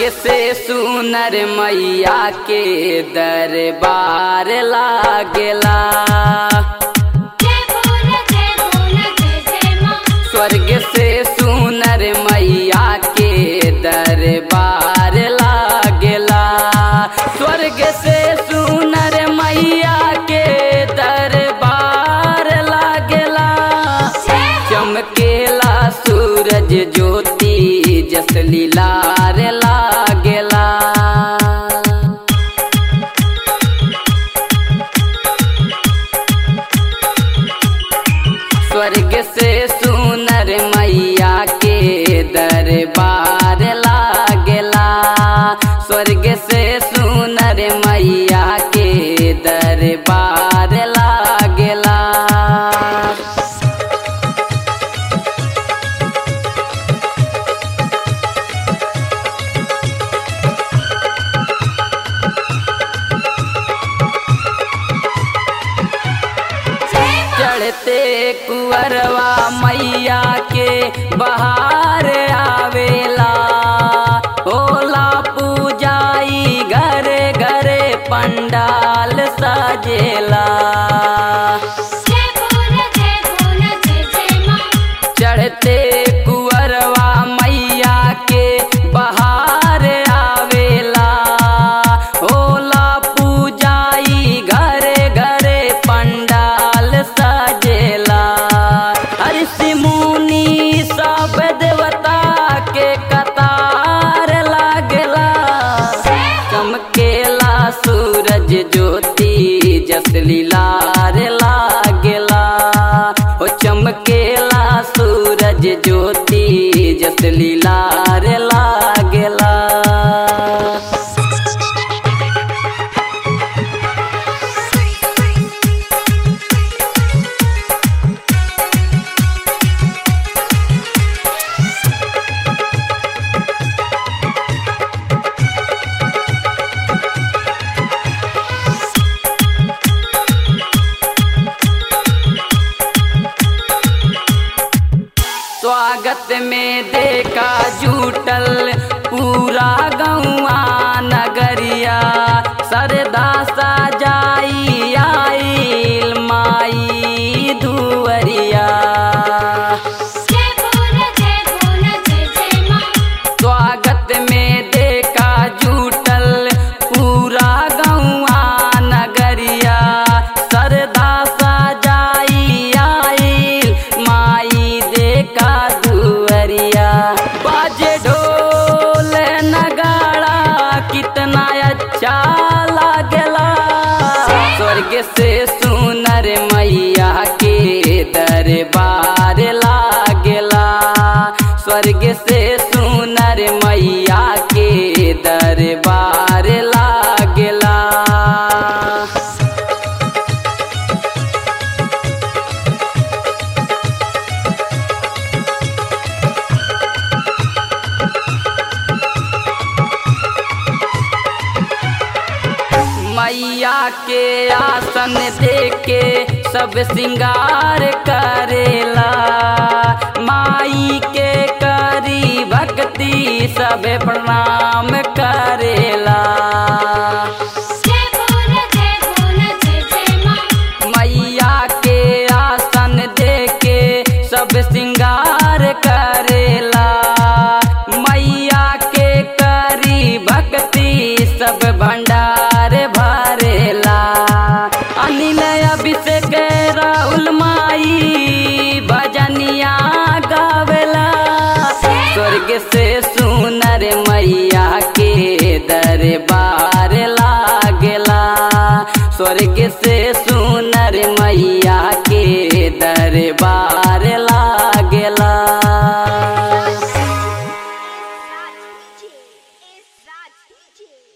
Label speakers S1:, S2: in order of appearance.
S1: से सुनर मैया के दरबार लागेला
S2: जय बोल जय बोल जय जय माँ
S1: स्वर्ग से सुनर मैया के दरबार लागेला स्वर्ग से सुनर मैया के दरबार लागेला चमकेला सूरज ज्योति जस लीलार लागेला स्वर्ग से सुनर मैया के दरबार लागेला स्वर्ग से सुनर मैया के दरबार लागेला चढ़ते कुअरवा मैया के बहार आवेला होला पूजाई घरे घरे पंडाल सजेला
S2: जय बोल जय बोल जय जय माँ
S1: चढ़ते कुअरवा मैया के बहार आवेला होला पूजाई घरे घरे पंडाल सजेला ऋषि मुनि सब देवता के कतार लागेला चमकेला सूरज ज्योति जस लीलार लागेला ओ चमकेला सूरज ज्योति जस लीलार लागेला स्वागत में देखा जुटल पूरा गौआ नगरिया सरदा सजाई आइल माई दुवरिया
S2: जय बोल जय बोल जय जय माँ
S1: स्वागत में देखा जुटल पूरा गौआ नगरिया सरदा सजाई आइल माई देखा दुवरिया बाजे ढोल नगाड़ा कितना अच्छा लागेला स्वर्ग से सुनर मैया के दरबार लागेला स्वर्ग से सुनर मैया के दरबार लागेला मैया के आसन देके सब सिंगार करेला माई के करी भक्ति सब प्रणाम करेला
S2: जय बोल जय बोल जय जय माँ
S1: मैया के आसन देके सब सिंगार करेला मैया के करी भक्ति सब भंडार